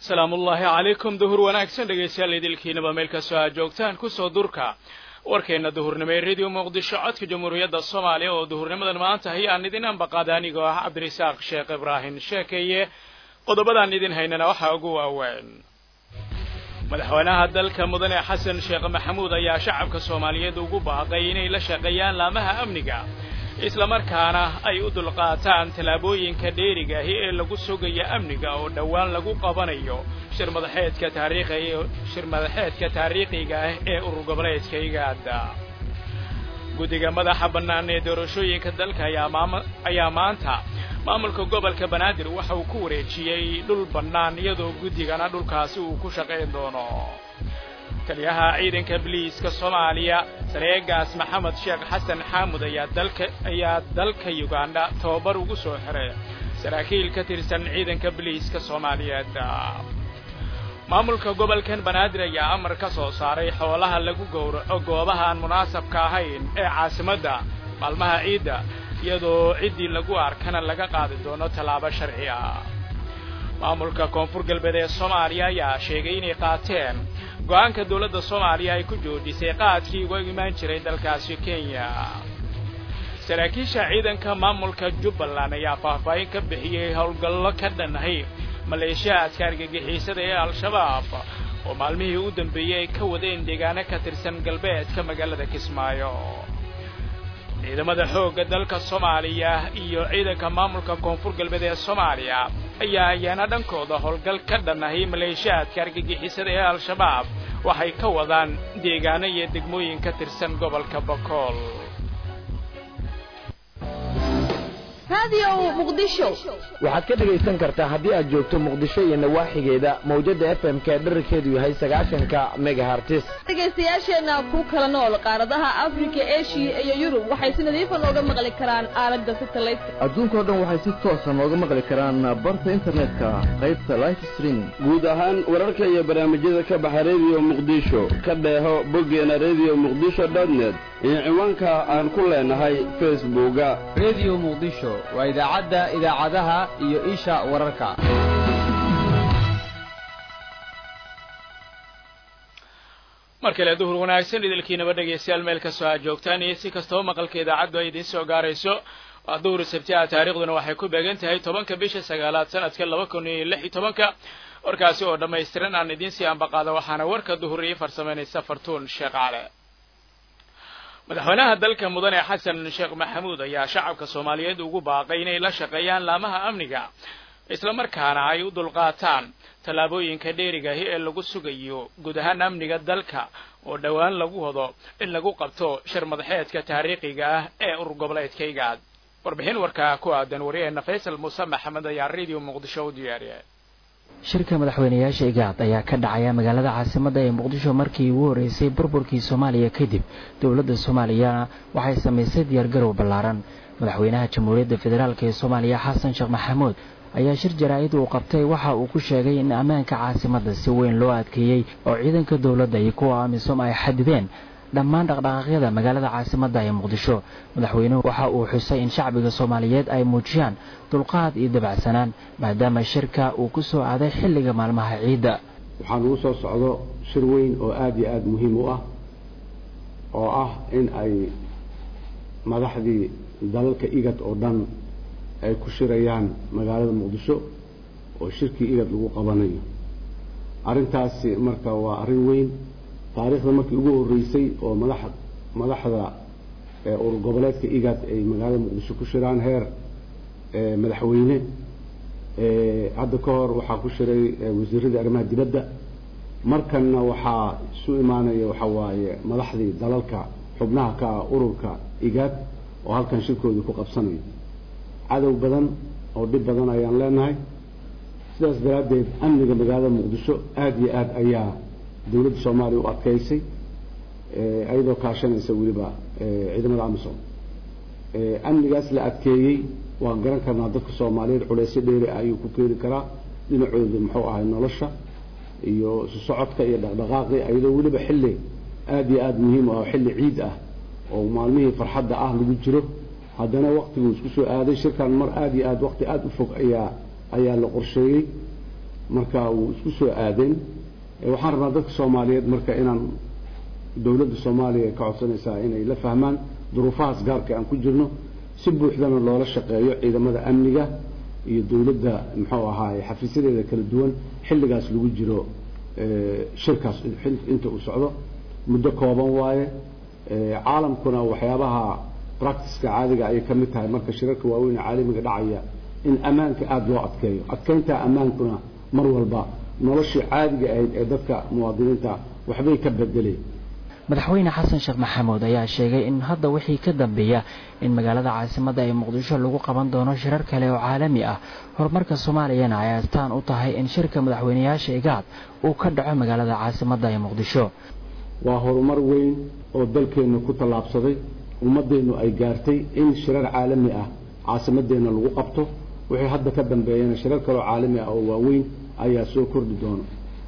salaamullaahi calaykum duhur wanaagsan dhegaystayaal idilkiinaba meel kastoo aad joogtaan kusoo durka warkeenna duhurnimo ee radio muqdisho codka jamhuuriyadda soomaaliya oo duhurnimadan maanta hayaan idin ambaqaada anigoo ah cabdirasaaq sheekh ibraahim sheekeeye qodobadaan idin haynana waxaa ugu waaweyn madaxweynaha dalka mudane xasan sheekh maxamuud ayaa shacabka soomaaliyeed ugu baaqay inay la shaqeeyaan laamaha amniga islamarkaana ay u dulqaataan tallaabooyinka dheerigaahi ee lagu sugaya amniga oo dhowaan lagu qabanayo shirmadaxeedka taariikhiga shir madaxeedka taariikhiga ah ee urur goboleedka igaada guddiga madaxa bannaan ee doorashooyinka dalka ayaa maanta maamulka gobolka banaadir waxa uu ku wareejiyey dhul bannaan iyadoo guddigana dhulkaasi uu ku shaqayn doono taliyaha ciidanka biliiska soomaaliya sareegaas maxamed sheekh xasan xaamud ayaa dalka ayaa dalka yugandha tababar ugu soo xiray saraakiil ka tirsan ciidanka biliiska soomaaliyeed maamulka gobolkan banaadir ayaa amar ka soo saaray xoolaha lagu gowraco goobaha aan munaasabka ahayn ee caasimadda maalmaha ciidda iyadoo ciddii lagu arkana laga qaadi doono tallaabo sharci ah maamulka koonfur galbeed ee soomaaliya ayaa sheegay inay qaateen go-aanka dowladda soomaaliya ay ku joojisay qaadkii uga imaan jiray dalkaasi kenya saraakiisha ciidanka maamulka jubbaland ayaa faahfaahin ka bixiyey howlgallo ka dhanahay maleeshiyaadka argagixiisada ee al-shabaab oo maalmihii u dambeeyey ay ka wadeen deegaano ka tirsan galbeedka magaalada kismaayo ciidamada xoogga dalka soomaaliya iyo ciidanka maamulka koonfur galbeed ee soomaaliya ayaa ayaana dhankooda howlgal ka dhanahay maleeshiyaadka argagixisada ee al-shabaab waxay ka wadaan deegaano iyo degmooyin ka tirsan gobolka bakool waxaad ka dhegaysan kartaa haddii aad joogto muqdisho iyo nawaaxigeeda mawjadda f m k dherarkeedu yahay sagaashanka megahartis dhegaystayaasheenna ku kala nool qaaradaha afrika eshiya iyo yurub waxay si nadiifa nooga maqli karaan aalada satelliteka adduunkao dhan waxay si toosa nooga maqli karaan barta internetka qaybta life streaming guud ahaan wararka iyo barnaamijyada ka baxa rediyo muqdisho ka dheeho boggeena rediyo muqdisho dotnet iyo ciwaanka aan ku leenahay facebooka rediyo muqdisho waa idaacadda idaacadaha iyo isha wararka mar kale duhur wanaagsan idilkiinaba dhegaystayaal meel kastoo aad joogtaan iyo si kastaba maqalka idaacaddu ay idiin soo gaarayso waa duhur sabti ah taariikhduna waxay ku beegan tahay tobanka bisha sagaalaad sanadka laba kun iyo lix iyo tobanka warkaasi oo dhammaystiran aan idiin sii ambaqaada waxaana warka duhur ii farsamaynaysa fartuun sheekh cale madaxweynaha dalka mudane xasan sheekh maxamuud ayaa shacabka soomaaliyeed ugu baaqay inay la shaqeeyaan laamaha amniga islamarkaana ay u dulqaataan tallaabooyinka dheerigahi ee lagu sugayo guud ahaan amniga dalka oo dhowaan lagu wado in lagu qabto shir madaxeedka taariikhiga ah ee urur goboleedka igaad warbixin warkaa ku aadan wariyeenna faysal muuse maxamed ayaa radio muqdisho u diyaariyay shirka madaxweynayaasha igaad ayaa ka dhacaya magaalada caasimadda ee muqdisho markii ugu horreysay burburkii soomaaliya kadib dowladda soomaaliyana waxay samaysay diyaargarow ballaaran madaxweynaha jamhuuriyadda federaalk ee soomaaliya xasan sheekh maxamuud ayaa shir jaraa'id uu qabtay waxa uu ku sheegay in ammaanka caasimadda si weyn loo adkeeyey oo ciidanka dowladda iyo kuwa amisom ay xadideen dhammaan dhaqdhaqaaqyada magaalada caasimadda ee muqdisho madaxweynuhu waxa uu xusay in shacbiga soomaaliyeed ay muujiyaan dulqaad iyo dabacsanaan maadaama shirka uu ku soo aaday xilliga maalmaha ciidda waxaa nagu soo socdo shir weyn oo aada iyo aada muhiim u ah oo ah in ay madaxdii dalalka igad oo dhan ay ku shirayaan magaalada muqdisho oo shirkii igad lagu qabanayo arrintaasi marka waa arrin weyn taariikhda markii ugu horreysay oo madax madaxda urur goboleedka igad ay magaalada muqdisho ku shiraan heer madaxweyne hadda ka hor waxaa ku shiray wasiiradii arrimaha dibadda markanna waxaa isu imaanaya waxa waaye madaxdii dalalka xubnaha ka ah ururka igad oo halkan shirkoodii ku qabsanayo cadow badan oo dhib badan ayaan leenahay sidaas daraaddeed amniga magaalada muqdisho aada iyo aada ayaa dowladda soomaaliya u adkaysay iyadoo kaashanaysa weliba ciidamada amisom amnigaas la adkeeyey waan garan karnaa dadka soomaaliyeed culeysyo dheeri ah ayuu ku keeni karaa dhinacooda muxuu ahay nolosha iyo isu socodka iyo dhaqdhaqaaqi iyadoo weliba xilli aada iyo aada muhiim ah oo xilli ciid ah oo maalmihii farxadda ah lagu jiro haddana waktiguu isku soo aaday shirkan mar aada iyo aada wakti aada u fog ayaa ayaa la qorsheeyey marka wuu isku soo aadeen waxaan rabnaa dadka soomaaliyeed marka inaan dowladda soomaaliya ka codsanaysaa inay la fahmaan duruufahaas gaarka aan ku jirno si buuxdana loola shaqeeyo ciidamada amniga iyo dowladda muxuu ahaaye xafiisyadeeda kala duwan xilligaas lagu jiro shirkaas inta uu socdo muddo kooban waaye caalamkuna waxyaabaha practiceka caadiga ayay ka mid tahay marka shirarka waaweyn ee caalamiga dhacaya in ammaanka aada loo adkeeyo adkeynta ammaankuna mar walba noloshii caadiga ahayd ee dadka muwaadiniinta waxbay ka bedeleen madaxweyne xasan sheekh maxamuud ayaa sheegay in hadda wixii ka dambeeya in magaalada caasimadda ee muqdisho lagu qaban doono shirar kale oo caalami ah horumarka soomaaliyana ay astaan u tahay in shirka madaxweyneyaasha igaad uu ka dhaco magaalada caasimadda ee muqdisho waa horumar weyn oo dalkeennu ku tallaabsaday ummaddeennu ay gaartay in shirar caalami ah caasimadeenna lagu qabto wixii hadda ka dambeeyana shirar kaloo caalami ah oo waaweyn ayaa soo kordhi doona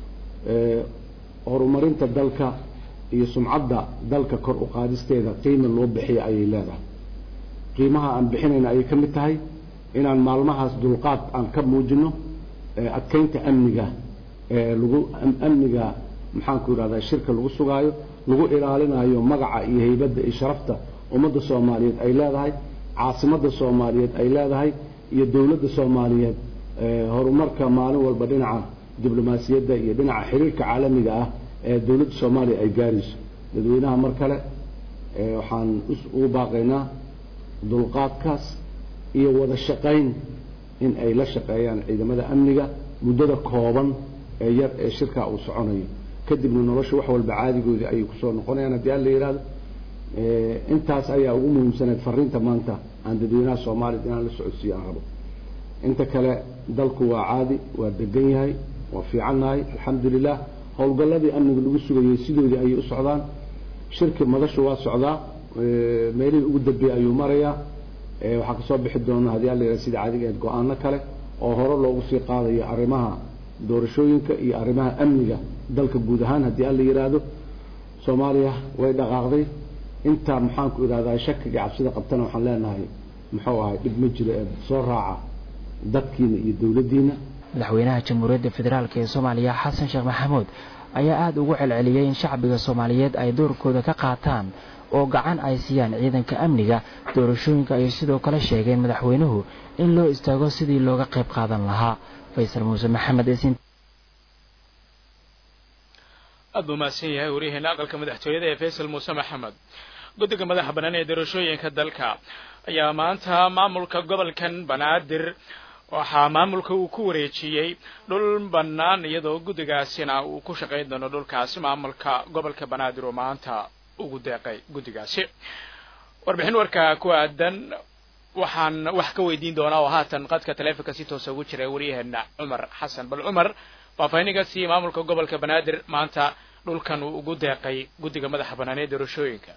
horumarinta dalka iyo sumcadda dalka kor u qaadisteeda qiima loo bixiya ayay leedahay qiimaha aan bixinayna ayay ka mid tahay inaan maalmahaas dulqaad aan ka muujino adkeynta amniga lagu amniga maxaanku yidhahdaa shirka lagu sugaayo lagu ilaalinayo magaca iyo haybadda iyo sharafta ummadda soomaaliyeed ay leedahay caasimadda soomaaliyeed ay leedahay iyo dowladda soomaaliyeed horumarka maalin walba dhinaca diblomaasiyadda iyo dhinaca xiriirka caalamiga ah ee dowladda soomaaliya ay gaarayso dadweynaha mar kale waxaan ugu baaqaynaa dulqaadkaas iyo wada shaqayn in ay la shaqeeyaan ciidamada amniga muddada kooban ee yar ee shirkaa uu soconayo kadibna nolosha wax walba caadigoodii ayay kusoo noqonayaan haddii alla yidhahdo intaas ayaa ugu muhiimsaneed fariinta maanta aan dadweynaha soomaaliyad inaan la socodsiiyo aan rabo inta kale dalku waa caadi waa degan yahay waa fiicannahay alxamdu lilah howlgalladii amniga lagu sugayey sidoodii ayay u socdaan shirki madashu waa socdaa meelihii ugu dambeeyey ayuu marayaa waxaa kasoo bixi doona haddii alla yidhahdo sida caadiga ahayd go-aano kale oo hore loogu sii qaadayo arrimaha doorashooyinka iyo arrimaha amniga dalka guud ahaan haddii alla yidhaahdo soomaaliya way dhaqaaqday inta maxaanku idhahdaa shakiga cabsida qabtana waxaan leenahay muxuu ahay dhib ma jiro ee soo raaca dadkiina iyo dowladdiina madaxweynaha jamhuuriyadda federaalk ee soomaaliya xasan sheekh maxamuud ayaa aada ugu celceliyey in shacbiga soomaaliyeed ay doorkooda ka qaataan oo gacan ay siiyaan ciidanka amniga doorashooyinka ayay sidoo kale sheegeen madaxweynuhu in loo istaago sidii looga qayb qaadan lahaa faysal muuse maxamed esin aad buu mahadsan yahay waryaheena aqalka madaxtooyada ee faysal muuse maxamed guddiga madaxa bannaan ee doorashooyinka dalka ayaa maanta maamulka gobolkan banaadir waxaa maamulka uu ku wareejiyey dhul bannaan iyadoo guddigaasina uu ku shaqayn doono dhulkaasi maamulka gobolka banaadir oo maanta ugu deeqay guddigaasi warbixin warka ku aadan waxaan wax ka weydiin doonaa oo haatan qadka taleefonka si toosa ugu jira waryaheena cumar xasan bal cumar faahfaahinagaasi maamulka gobolka banaadir maanta dhulkan uu ugu deeqay guddiga madaxa bannaan ee doorashooyinka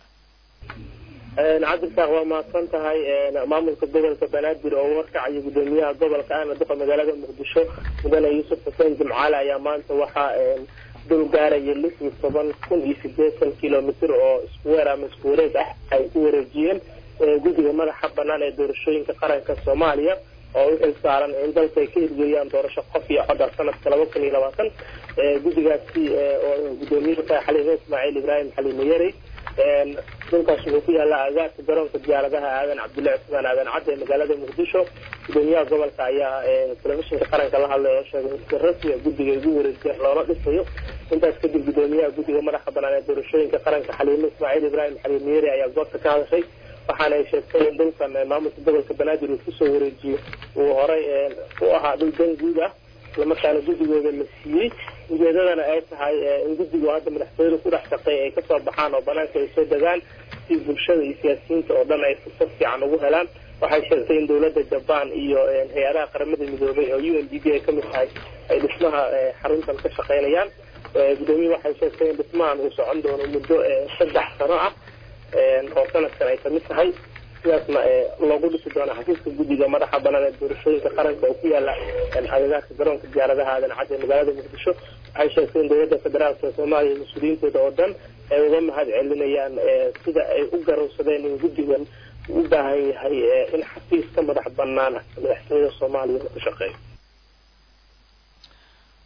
cabdirasaaq waa mahadsan tahay maamulka gobolka banaadir oo warkacayo gudoomiyaha gobolka ahna duqa magaalada muqdisho mudane yuusuf xuseen jimcaale ayaa maanta waxaa dul gaaraya lix iyo toban kun iyo sideetan kilomitr oo iskuweer ama isku wareeg ah ay ku wareejiyeen guddiga madaxa banaan ee doorashooyinka qaranka soomaaliya oo u xil saaran in dalka ay ka hirgeliyaan doorasho qof iyo codar sanadka laba kun iyo labaatan guddigaasi oo gudoomiyuhu tahay xaliime ismaaciil ibraahim xaliime yarey dhulkaas wuxuu ku yaallaa agaarka garoonka diyaaradaha aadan cabdullahi cusmaan aadan cadde ee magaalada muqdisho gudoomiyaha gobolka ayaa telefishinka qaranka la hadlay oo sheegay in si rasmiga guddiga ugu wareejiya loola dhisayo intaas kadib gudoomiyaha guddiga madaxa banaan ee doorashooyinka qaranka xaliime ismaaciil ibraahim xaliime yari ayaa goobta ka hadashay waxaana ay sheegtay in dhulkan maamulka gobolka banaadir uu kusoo wareejiyo uu horay u ahaa dhul dan guud ah islamarkaana guddigooda la siiyey ujeedadana ay tahay in guddigu hadda madaxtooyada ku dhex shaqeey ay kasoo baxaan oo banaanka ay soo degaan si bulshada iyo siyaasiyiinta oo dhan ay fursad fiican ugu helaan waxay sheegtay in dowladda jabaan iyo hay-adaha qaramada midoobay oo u n d b ay kamid tahay ay dhismaha xaruntan ka shaqeynayaan gudoomiyuhu waxay sheegtay in dhismahan uu socon doono muddo saddex sano ah oo sanadkan ay kamid tahay sidaasna loogu dhisi doona xafiiska guddiga madaxa banaan ee doorashooyinka qaranka oo ku yaala agagaarka garoonka diyaaradaha aadan cadde magaalada muqdisho waxay sheegtay in dowladda federaalka ee soomaaliya mas-uuliyiintooda oo dhan ay uga mahad celinayaan sida ay u garowsadeen in guddigan u baahan yahay in xafiis ka madax banaan madaxtooyada soomaaliya ku shaqeeyo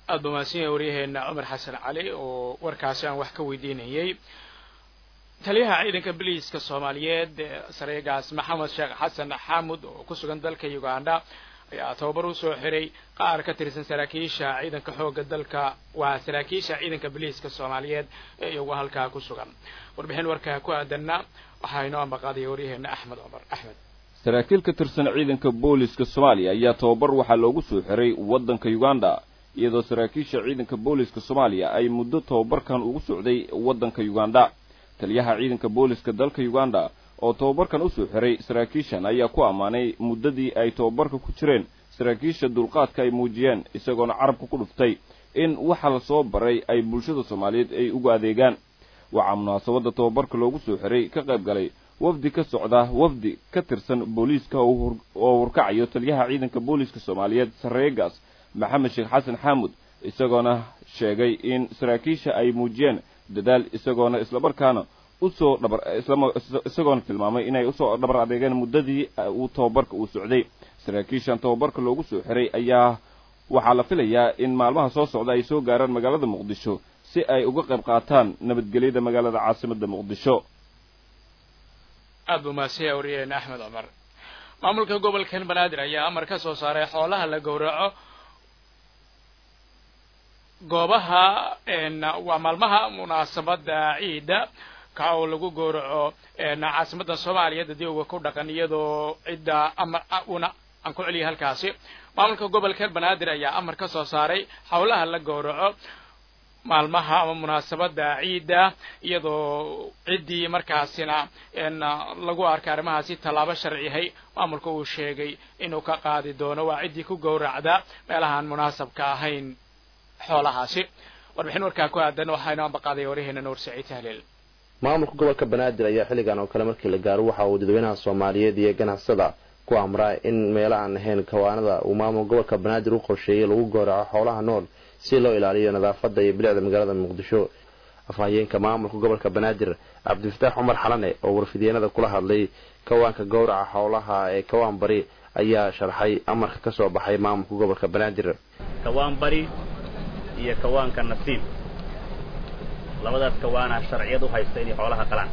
aada ba mahadsan yahay waryaheena cumar xasan cali oo warkaasi aan wax ka weydiinayay taliyaha ciidanka biliiska soomaaliyeed sareegaas maxamed sheekh xasan xaamud oo ku sugan dalka uganda ayaa tababar usoo xiray qaar ka tirsan saraakiisha ciidanka xoogga dalka waa saraakiisha ciidanka biliiska soomaaliyeed ee iyagu halkaa ku sugan warbixin warkaa ku aadanna waxaa inoo ambaqaadaya waryaheena axmed cumar axmed saraakiil ka tirsan ciidanka booliska soomaaliya ayaa tababar waxaa loogu soo xiray waddanka uganda iyadoo saraakiisha ciidanka booliska soomaaliya ay muddo tababarkan ugu socday waddanka uganda taliyaha ciidanka booliska dalka uganda oo tababarkan usoo xiray saraakiishan ayaa ku ammaanay muddadii ay tababarka ku jireen saraakiisha dulqaadka ay muujiyeen isagoona carabka ku dhuftay in waxa la soo baray ay bulshada soomaaliyeed ay ugu adeegaan waxaa munaasabadda tababarka loogu soo xiray ka qayb galay wafdi ka socda wafdi ka tirsan booliiska oo hurkacayo taliyaha ciidanka booliiska soomaaliyeed sarreegaas maxamed sheekh xasan xaamud isagoona sheegay in saraakiisha ay muujiyeen dadaal isagoona islamarkaana usoo dhabar isagoona tilmaamay inay usoo dhabar adeegeen muddadii uu tababarka uu socday saraakiishan tababarka loogu soo xiray ayaa waxaa la filayaa in maalmaha soo socda ay soo gaaraan magaalada muqdisho si ay uga qayb qaataan nabadgelyada magaalada caasimadda muqdisho aada buu mahadsan yahay waryaheena axmed cumar maamulka gobolkan banaadir ayaa amar ka soo saaray xoolaha la gowraco goobaha waa maalmaha munaasabada ciida ka oo lagu gowraco caasimadda soomaaliya dadioga ku dhaqan iyadoo cidda amar una aan ku celiyay halkaasi maamulka gobolkan banaadir ayaa amar ka soo saaray howlaha la gowraco maalmaha ama munaasabada ciidda iyadoo ciddii markaasina lagu arkay arrimahaasi tallaabo sharciyahay maamulka uu sheegay inuu ka qaadi doono waa ciddii ku gowracda meelahaan munaasabka ahayn xoolahaasi warbixin warkaa ku aadan waxaa inoo ambaqaaday waryaheena nuur saciid tahliil maamulka gobolka banaadir ayaa xilligan oo kale markii la gaaro waxa uu dadweynaha soomaaliyeed iyo ganacsada ku amraa in meelo aan ahayn kawaanada uu maamul gobolka banaadir u qorsheeyey lagu gowraco xoolaha nool si loo ilaaliyo nadaafada iyo bilicda magaalada muqdisho afhayeenka maamulka gobolka banaadir cabdifataax cumar xalane oo warfideenada kula hadlay kawaanka gowraca xoolaha ee kawaan bari ayaa sharxay amarka ka soo baxay maamulka gobolka banaadir kawaan bari iyo kawaanka nasiib labadaas kawaana sharciyad u haysta inay xoolaha qalaan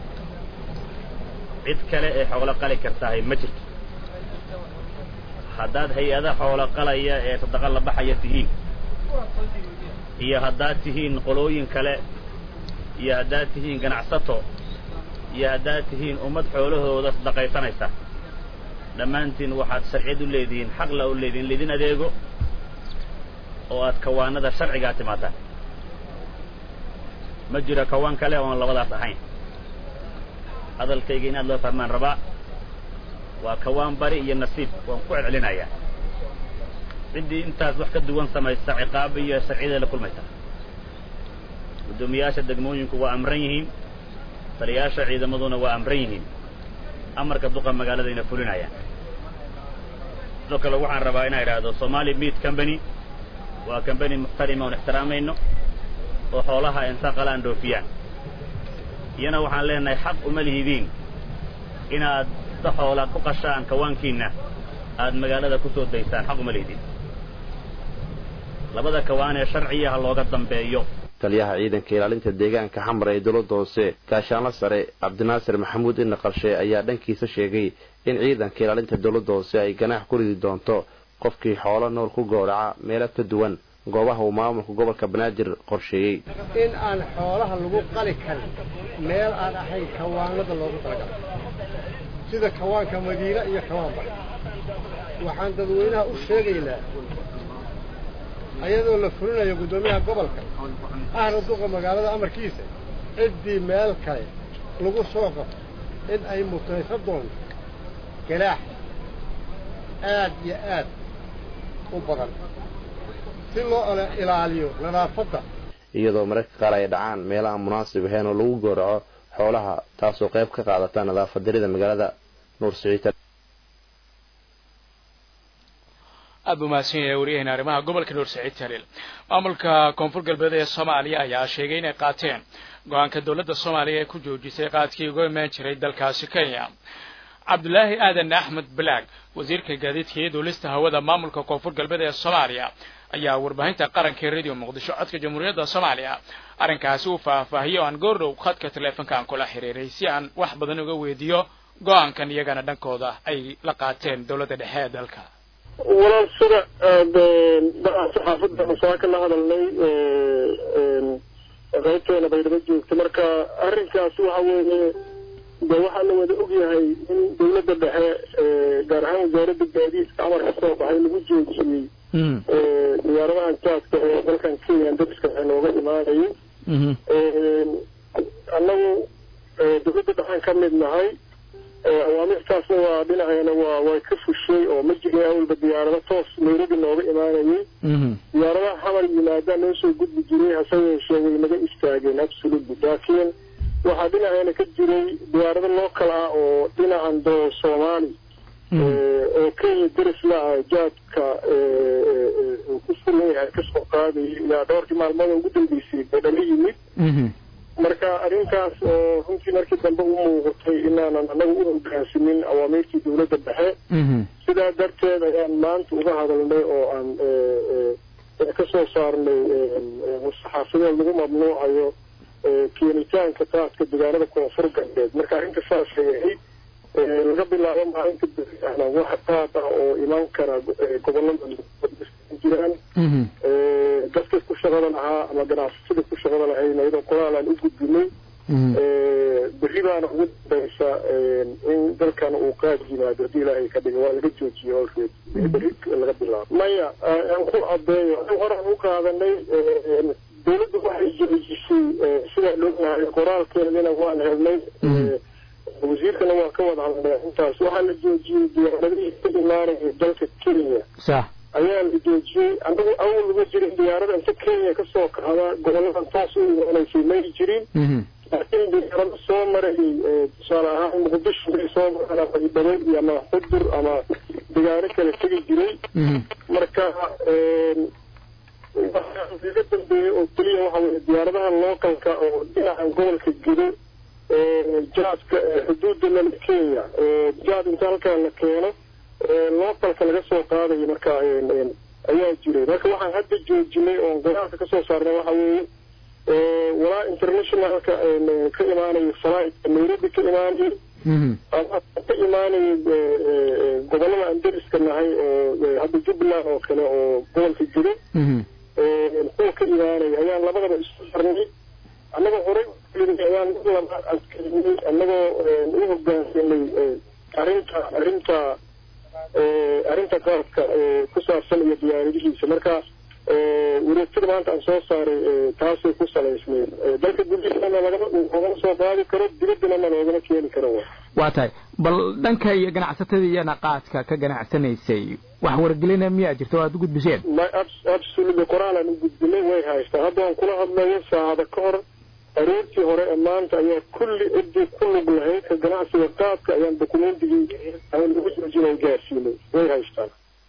cid kale ee xoolo qali kartahay ma jirto haddaad hay-ada xoolo qalaya ee sadaqa la baxaya tihiin iyo haddaad tihiin qolooyin kale iyo haddaad tihiin ganacsato iyo haddaad tihiin ummad xoolahooda sadaqaysanaysa dhammaantiin waxaad sharciyad u leedihiin xaqla u leedihin laydin adeego oo aad kawaanada sharcigaa timaadaan ma jiro kawaan kale oon labadaas ahayn hadalkayga inaad loo fahmaan rabaa waa kawaan bari iyo nasiib waan ku celcelinayaa ciddii intaas wax ka duwan samaysa ciqaaba iyo sharciyada la kulmaysa guddoomiyaasha degmooyinku waa amran yihiin taliyaasha ciidamaduna waa amran yihiin amarka duqa magaaladayna fulinayaan sidoo kale waxaan rabaa inaan idhaahdo somali meat company waa combany muxtarima oon ixtiraamayno oo xoolaha inta qalaan dhoofiyaan iyana waxaan leenahay xaq uma lihidiin inaad da xoola ku qashaan kawaankiinna aad magaalada ku soo daysaan xaq uma lihidiin labada kawaan ee sharciya ha looga dambeeyo taliyaha ciidanka ilaalinta deegaanka xamar ee dowladda hoose gaashaanla sare cabdinaasir maxamuud ina qarshe ayaa dhankiisa sheegay in ciidanka ilaalinta dowladda hoose ay ganaax ku ridi doonto qofkii xoolo nool ku gowraca meelo ka duwan goobaha uu maamulka gobolka banaadir qorsheeyey in aan xoolaha lagu qali karin meel aan ahayn kawaanada loogu talagalay sida kawaanka madiina iyo kawaan bari waxaan dadweynaha u sheegaynaa ayadoo la fulinayo guddoomiyaha gobolka ahna duqa magaalada amarkiisa ciddii meel kale lagu soo qabto in ay mutaysa doonto galaax aad iyo aad u badan si loo ilaaliyo nadaafadda iyadoo mararka qaar ay dhacaan meelaha munaasib ahayn oo lagu gowraco xoolaha taasoo qayb ka qaadata nadaafad darida magaalada nuur siciid aad buu mahadsan yahay waryaheena arrimaha gobolka nuur saciid taliil maamulka koonfur galbeed ee soomaaliya ayaa sheegay inay qaateen go-aanka dowladda soomaaliya ee ku joojisay qaadkii uga imaan jiray dalkaasi kenya cabdulaahi aadan axmed balaag wasiirka gaadiidka iyo duulista hawada maamulka koonfur galbeed ee soomaaliya ayaa warbaahinta qaranka ee radio muqdisho codka jamhuuriyadda soomaaliya arrinkaasi uu faahfaahiyey oo aan goordhow khadka taleefonka aan kula xiriiray si aan wax badan uga weydiiyo go-aankan iyagana dhankooda ay la qaateen dowladda dhexe ee dalka walaal sida saxaafadda masaa ka la hadalnay qaybteena baydhabo joogta marka arrinkaas waxa weeye de waxaa la wada ogyahay in dowladda dhexe gaar ahaan wasaaradda gaadiidka amar ka soo baxay lagu joojiyey diyaaradahan jaadka ee dalkan kenya dariska waxay nooga imaanayay annagu dowladda dhexaan ka mid nahay awaamirtaasna waa dhinaceena waa way ka fushay oo ma jirin awalba diyaarado toos nairobi nooga imaanayay diyaaradaha xamar yimaadaan noo soo gudbi jiray hase yeeshee way naga istaageen absolutely laakiin waxaa dhinaceena ka jiray diyaarado local ah oo dhinacan doo soomaali oo kenya darisla ah jaadka uu ku sugan yahay kasoo qaadayay ilaa dhowrkii maalmood ugu dambeysay bay dhala yimid marka arrintaas oo runtii markii dambe u muuqatay inaanan annaga u hogaansamin awaamiirtii dowladda dhexe sidaa darteed ayaan maanta uga hadalnay oo aan ka soo saarnay saxaafadeed lagu mamnuucayo keenitaanka taadka deegaanada koonfur galbeed marka arrinta saasay ahayd laga bilaabo maalinta beriahna wax taad ah oo iman kara gobolada jiraan dadka ku shaqada lahaa ama ganacsatada ku shaqada lahayn iyadoo qoraalaan u gudbinay berri baana ugu dambaysa in dalkan uu qaad yimaado haddii ilaahay ka dhigo waa laga joojiyey olreed berri laga bilaabo maya aan ku cadeeyo an horaan u qaadanay dowladda waxay joojisay sidaa loogahay qoraalkeedana waan helnay wasiirkana waa ka wada hadlay arrintaas waxaa la joojiyey diyaaradihii ka imaanaya dalka kenya sax ayaa la joojiyey anagu awal lama jirin diyaarada inta kenya kasoo kacda goboladan toos u imaanaysay may jirin laakiin diyaarado soo marayay tusaale ahaan muqdisho bay soo maraan ama baydhabo iyo ama xudur ama digaaro kale tegi jiray marka iga dambeeyey oo keliya waxa weye diyaaradaha localka oo dhinacan gobolka gedo jaadka xuduudda lala kenya jaad inta halkaa la keeno localka laga soo qaadayo marka ayaa jiray marka waxaan hadda joojinay oon qoraalka kasoo saarnay waxa weeye walaa internationalka ka imaanayo flightka nairobi ka imaanayo ama ka imaanayo gobolada aan dariska nahay oo hadda jubbaland oo kale oo gobolka jiro kuwa ka imaanaya ayaan labadaba isku xirnay annagoo horey ayaan laba adkeynay annagoo u hogaansanay arrinta arrinta arrinta qaadka ku saabsan iyo diyaaradihiisa marka wareegtada maanta aan soo saaray taasay ku salaysneed dalka gudihiisana lagama loogama soo qaadi karo dibaddana loogama keeni karo waa tahay bal dhanka iyo ganacsatada iyana qaadka ka ganacsanaysay wax wargelina miyaa jirta oo aad u gudbiseen absolutely qoraalaan u gudbinay way haystaa hadda aan kula hadlayo saacada ka hor aroortii hore ee maanta ayaa kulli ciddii ku lug lahayd ka ganacsiga qaadka ayaan dokumentigii aan lagu joojinay gaarsiinay way haystaan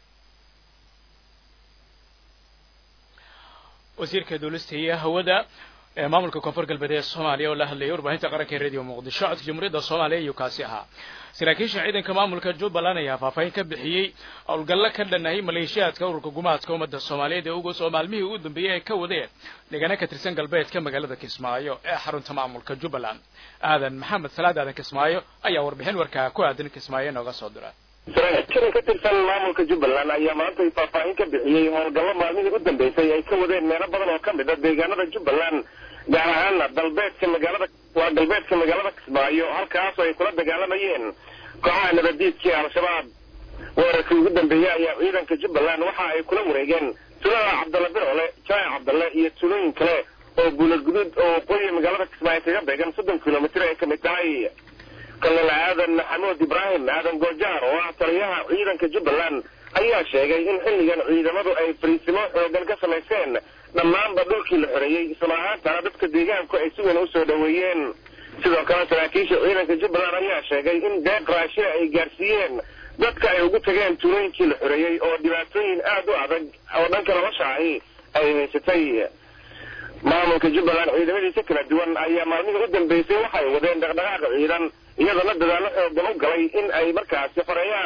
wasiirka duulista iyo hawada ee maamulka koonfur galbeed ee soomaaliya oo la hadlayay warbaahinta qaranka ee radio muqdisho codka jamhuuriyadda soomaaliya ayuu kaasi ahaa saraakiisha ciidanka maamulka jubbaland ayaa faahfaahin ka bixiyey howlgallo ka dhannahay maleeshiyaadka ururka gumaadka ummadda soomaaliyeed ee ugus oo maalmihii ugu dambeeyey ay ka wadeen deegaano ka tirsan galbeedka magaalada kismaayo ee xarunta maamulka jubbaland aadan maxamed salaad aadan kismaayo ayaa warbixin warkaa ku aadan kismaayo inooga soo dira saraakiishan ka tirsan maamulka jubbaland ayaa maanta faahfaahin ka bixiyey howlgallo maalmihii u dambeysay ay ka wadeen meelo badan oo ka mid a deegaanada jubbaland gaar ahaana dalbeedka magaalada waa galbeedka magaalada kismaayo halkaasoo ay kula dagaalamayeen kooxaha nabadiidkii al-shabaab weerarkii ugu dambeeyey ayaa ciidanka jubbaland waxa ay kula wareegeen tulada cabdalle birole jaac cabdalle iyo tulooyin kale oo guulad guduud oo waqooyiga magaalada kismaayo kaga beegan soddon kilomitir ay ka mid tahay kolonel aadan maxamuud ibraahim aadan goojaar oo ah taliyaha ciidanka jubbaland ayaa sheegay in xilligan ciidamadu ay fariisimo xoogan ka samayseen dhammaanba dhulkii la xoreeyey isla ahaantana dadka deegaanku ay si weyn usoo dhoweeyeen sidoo kale saraakiisha ciidanka jubbaland ayaa sheegay in deeq raashina ay gaarsiiyeen dadka ay ugu tageen tuulooyinkii la xoreeyey oo dhibaatooyin aad u adag oo dhanka nolosha ahi ay haysatay maamulka jubbaland ciidamadiisa kala duwan ayaa maalmihii u dambeysay waxay wadeen dhaqdhaqaaqa ciidan iyadoona dadaallo xoogan u galay in ay markaasi xoreeyaan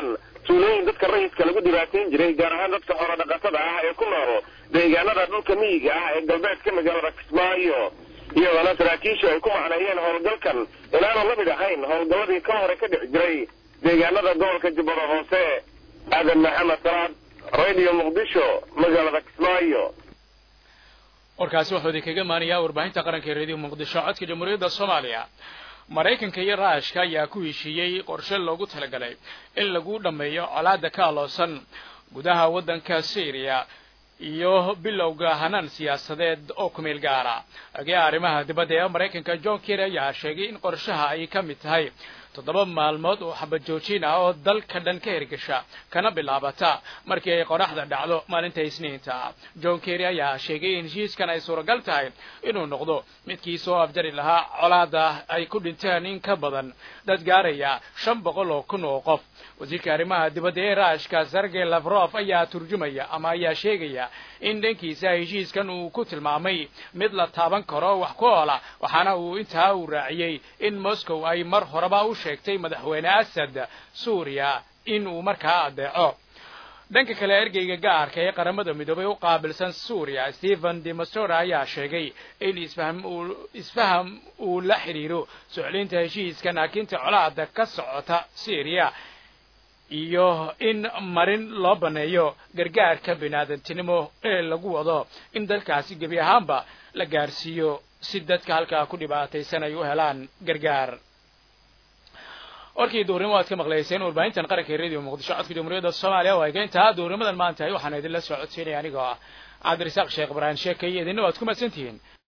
tuulooyin dadka rayidka lagu dhibaatayn jiray gaar ahaan dadka xoolo dhaqatada ah ee ku nool deegaanada dhulka miyiga ah ee galbeedka magaalada kismaayo iyadoona saraakiishu ay ku macneeyeen howlgalkan inaanu la mid ahayn howlgalladii ka hore ka dhici jiray deegaanada gobolka jubbada hoose aadan maxamed salaad radio muqdisho magaalada kismaayo warkaasi wuxuu idinkaga maanayaa warbaahinta qaranka ee radio muqdisho codka jamhuuriyadda soomaaliya maraykanka iyo raashka ayaa ku heshiiyey qorshe loogu talagalay in lagu dhammeeyo colaada ka aloosan gudaha waddanka syriya iyo bilowga hanaan siyaasadeed oo ku meel gaara agee arrimaha dibadda ee maraykanka john kerry ayaa sheegay in qorshaha ay ka mid tahay toddoba maalmood oo xabad joojin ah oo dalka dhan ka hirgasha kana bilaabata markii ay qoraxda dhacdo maalinta isniinta john kerry ayaa sheegay in heshiiskan ay suuragal tahay inuu noqdo midkii soo afjari lahaa colaada ay ku dhinteen in ka badan dad gaaraya shan boqol oo kun oo qof wasiirka arrimaha dibadda ee raashka sergey lavrof ayaa turjumaya ama ayaa sheegaya in dhankiisa heshiiskan uu ku tilmaamay mid la taaban karo wax ku oola waxaana uu intaa uu raaciyey in moscow ay mar horeba u sheegtay madaxweyne asad suuriya in uu markaa adeeco dhanka kale ergeyga gaarka ee qaramada midoobay u qaabilsan suuriya stephen demastora ayaa sheegay in isfaham uu isfaham uu la xidhiiro soclinta heshiiska naakinta colaada ka socota syriya iyo in marin loo baneeyo gargaarka biniaadantinimo ee lagu wado in dalkaasi gebi ahaanba la gaarsiiyo si dadka halkaa ku dhibaataysan ay u helaan gargaar warkii duurnimo aad ka maqlayseen warbaahintan qaranka ee radio muqdisho codka jamhuuriyadda soomaaliya oo ay keentaa duurnimadan maanta waxaan idinla socodsiinaya anigoo ah cabdirasaaq sheekh ibraahim sheekay idinna waad ku madsantihiin